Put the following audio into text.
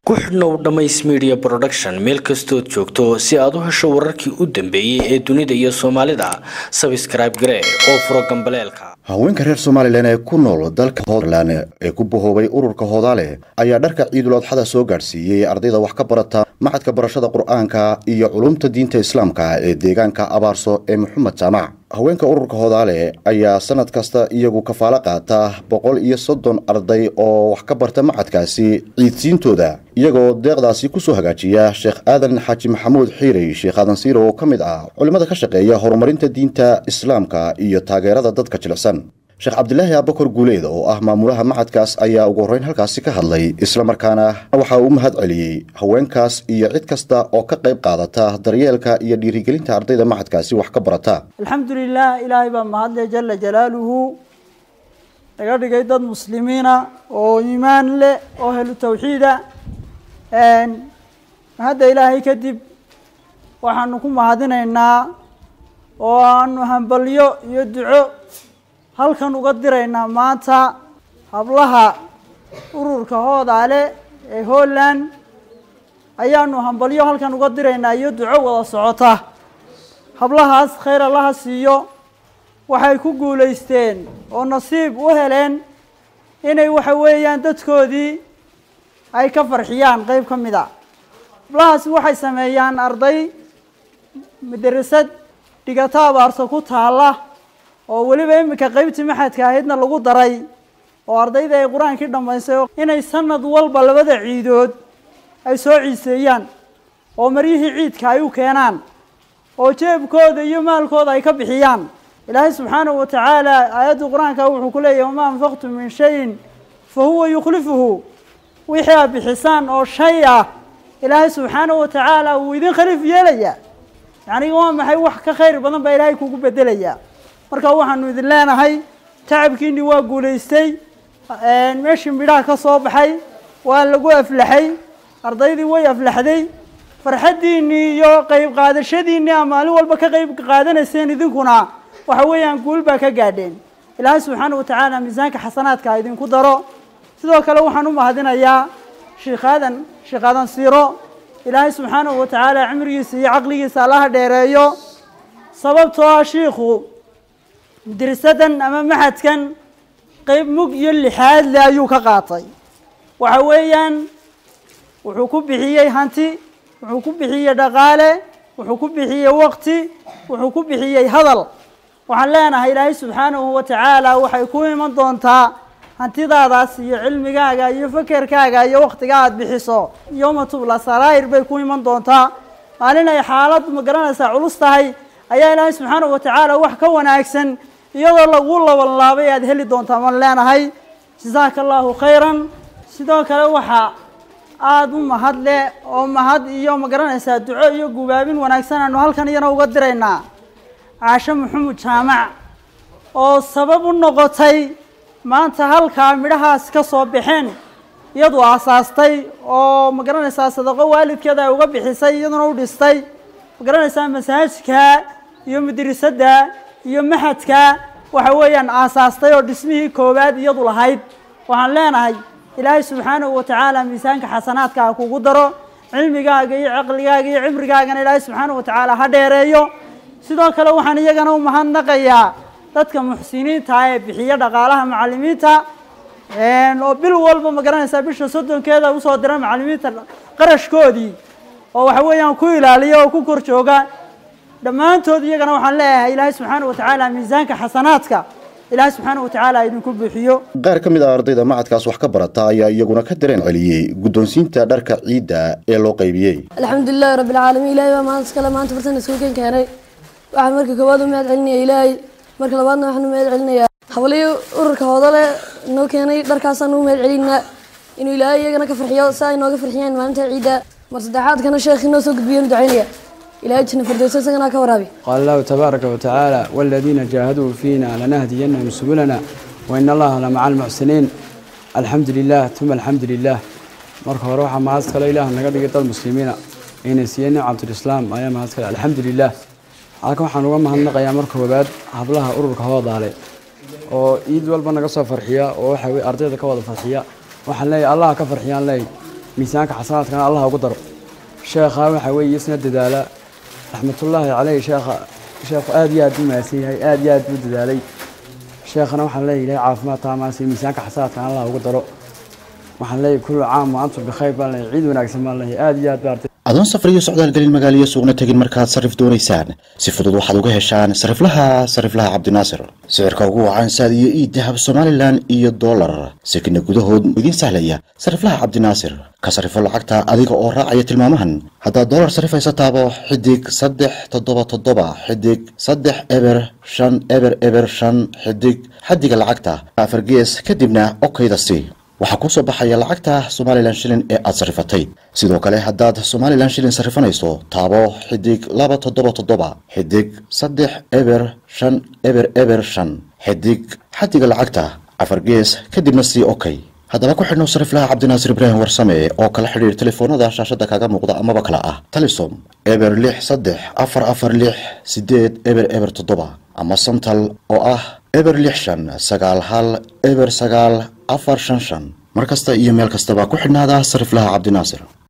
ku xidhnow dhammays media production meel kastood joogto si aad u hesho wararkii u dambeeyey ee dunida iyo soomaalida sabscribe garee oo furo gambaleelka haweenka reer somalilan ee ku nool dalka holand ee ku bahoobay ururka hoodaale ayaa dharka ciidul adxada soo gaadhsiiyey ardayda wax ka barata macadka barashada qur-aanka iyo culumta diinta islaamka ee deegaanka abaarso ee maxamed jaamac haweenka ururka hoodaale ayaa sanad kasta iyagu kafaalo qaata boqol iyo soddon arday oo wax ka barta macadkaasi ciidsiintooda iyagoo deeqdaasi kusoo hagaajiya sheekh aadan xaaji maxamuud xiirey sheekh aadan siiro oo ka mid ah culimmada ka shaqeeya horumarinta diinta islaamka iyo taageerada dadka jilicsan sheekh cabdilaahi abakor guuleed oo ah maamulaha macadkaas ayaa ugu horreyn halkaasi ka hadlay islamarkaana waxa uu mahad celiyey haweenkaas iyo cid kasta oo ka qayb qaadata daryeelka iyo dhiirigelinta ardayda macadkaasi wax ka barata alxamdulilah ilaahay baa mahadle jala jalaaluhu naga dhigay dad muslimiina oo iimaan leh oo helu tawxiida mahadda ilaahay kadib waxaanu ku mahadinaynaa oo aanu hambalyo iyo duco halkan uga diraynaa maanta hablaha ururka hoodaale ee holland ayaanu hambalyo halkan uga diraynaa iyo duco wada socota hablahaas khayr allaha siiyo waxay ku guulaysteen oo nasiib u heleen inay waxa weeyaan dadkoodii ay ka farxiyaan qeyb ka mid a hablahaasi waxay sameeyaan arday madarasad dhigato abaarso ku taalla oo weliba iminka qeybtii maxadka ahaydna lagu daray oo ardayda ay qur-aankii dhammaysay inay sanad walba labada ciidood ay soo ciiseeyaan oo maryihii ciidka ay u keenaan oo jeebkooda iyo maalkooda ay ka bixiyaan ilaahay subxaanahu wa tacaala aayadda qur-aanka wuxuu ku leeyahy wamaa anfaqtum min shayin fa huwa yukhlifuhu wixii aad bixisaan oo shay ah ilaahay subxaanahu wa tacaala wuu idin khaliif yeelayaa yacni waa maxay wax ka khayr badan baa ilaahay kugu bedelayaa marka waxaanu idin leenahay tacabkiinii waa guulaystay meeshii midhaha ka soo baxay waa lagu aflaxay ardaydii way aflaxday farxaddiinii iyo qeyb qaadashadiinii a maalin walba ka qeyb qaadanayseen idinkuna waxa weeyaan guul baa ka gaadheen ilaahay subxaana wa tacaala miisaanka xasanaadka idinku daro sidoo kale waxaan u mahadinayaa sheekh aadan sheekh aadan siiro ilaahay subxaanahu wa tacaala cimrigiisa iyo caqligiisa allaha dheereeyo sababtoo ah shiikhu dirisadan ama maxadkan qeyb mug iyo lixaad le ayuu ka qaatay waxa weeyaan wuxuu ku bixiyey hanti wuxuu ku bixiyey dhaqaale wuxuu ku bixiyey waqti wuxuu ku bixiyey hadal waxaan leenahay ilaahay subxaanahu wa tacaala waxay ku iman doontaa hantidaadaas iyo cilmigaaga iyo fakerkaaga iyo waktiga aada bixiso yowma tubla saraa'ir bay ku iman doontaa maalin ay xaalad ma garanaysaa culus tahay ayaa ilaahay subxaanahu wa tacaala wax ka wanaagsan iyadoo lagu labanlaabay aada heli doontaa maan leenahay jasaaka allahu khayran sidoo kale waxaa aada u mahad leh oo mahad iyo ma garanaysaa duco iyo gubaabin wanaagsan aanu halkan iyana uga diraynaa caasho maxamuud jaamac oo sabab u noqotay maanta halkaa midhahaas ka soo baxeen iyadu aasaastay oo ma garanaysaa sadaqo waalidkeeda ay uga bixisay iyaduna u dhistay ma garanaysaa masaajidka iyo madrasadda iyo maxadka waxa weeyaan aasaastay oo dhismihii koowaad iyadu lahayd waxaan leenahay ilaahay subxaanahu wa tacaala miisaanka xasanaadka ha kugu daro cilmigaaga iyo caqligaaga iyo cimrigaagana ilaahay subxaanahu wa tacaala ha dheereeyo sidoo kale waxaan iyagana u mahadnaqayaa dadka muxsiniinta ee bixiya dhaqaalaha macalimiinta oo bil walba ma garanaysaa bisha soddonkeeda usoo dira macalimiinta qarashkoodii oo waxa weeyaan ku ilaaliya oo ku kor jooga dhammaantood iyagana waxaan leeyahay ilaahay subxaana wa tacaala miisaanka xasanaadka ilaahay subxaana wa tacaala idinku buuxiyo qaar ka mid ah ardayda macadkaas wax ka barata ayaa iyaguna ka dareen celiyey guddoonsiinta dharka ciidda ee loo qaybiyey alxamdulilahi rabbi alcaalamiin ilahay baa maanta iskale maanta fartan iskuulkan keenay waxaan marka koowaad u mahad celinaya ilaahay marka labaadna waxaan u mahad celinayaa habalihii ururka hoodale noo keenay dharkaasaan u mahad celinaa inuu ilaahay iyagana ka farxiyo si ay nooga farxiyeen maalinta ciidda mar saddexaadkana sheekhii noo soo gudbiyeen ducaynaya ilaahay jina firdowsa isagana ka waraabi qaala allahu tabaaraka watacaala waladiina jaahaduu fiina lanahdiyannahum subulana wain allaha lamaca almuxsiniin alxamdu lilah uma alxamdu lilah marka hore waxaa mahad kale ilaah naga dhigay dad muslimiina ayna siiyey nicmatulislaam ayaa mahad kale alxamdu lilah halkan waxaan uga mahadnaqayaa marka koowaad hablaha ururka hoodaale oo ciid walba naga soo farxiya oo waxa weye ardayda ka wada farxiya waxaan leeyahay allah ka farxiyaan leeyahay miisaanka xasanaadkana allah ugu daro sheekha waxa weeye isna dadaala raxmatullaahi caleyh sheekha sheekhu aad iyo aad u mahadsan yahay aad iyo aad buu dadaalay sheekhana waxaan leeyahay ilahay caafimaad taamaasi miisaanka xasanaadkana allah ugu daro waxaan leeyahay kullu caam wa antum bikhayr baan leeyahay ciid wanaagsan baan leeyahay aad iyo aad baa adoon safar iyo socdaal gelin magaaliyo suuqna tegin markaad sarif doonaysaan si fudud waxaad uga heshaan sariflaha sariflaha cabdinaasir sicirka ugu wacan saad iyo ii dahab somalilan iyo dollar sekina gudahood idiin sahlaya sariflaha cabdinaasir ka sarifo lacagta adiga oo raacaya tilmaamahan haddaad dollar sarifaysa taabo xidig saddex toddoba toddoba xidig saddex eber shan eber eber shan xidig xadiga lacagta afar gees kadibna okayda si waxaa kuu soo baxaya lacagta somalilan shilin ee aad sarrifatay sidoo kale haddaad somalilan shilin sarrifanayso taabo xidig laba toddoba toddoba xidig saddex eber shan eber eber shan xidig xadiga lacagta afar gees kadibna sii okay haddaba ku xidhnow sariflaha cabdinaasir ibraahim warsame oo kala xidhiir telefoonada shaashada kaaga muuqda amaba kale ah talisom eber lix saddex afar afar lix sideed eber eber toddoba ama santal oo ah eber lix shan sagaal hal eber sagaal afar shan shan mar kasta iyo meel kastaba ku xidhnaada sariflaha cabdinaasir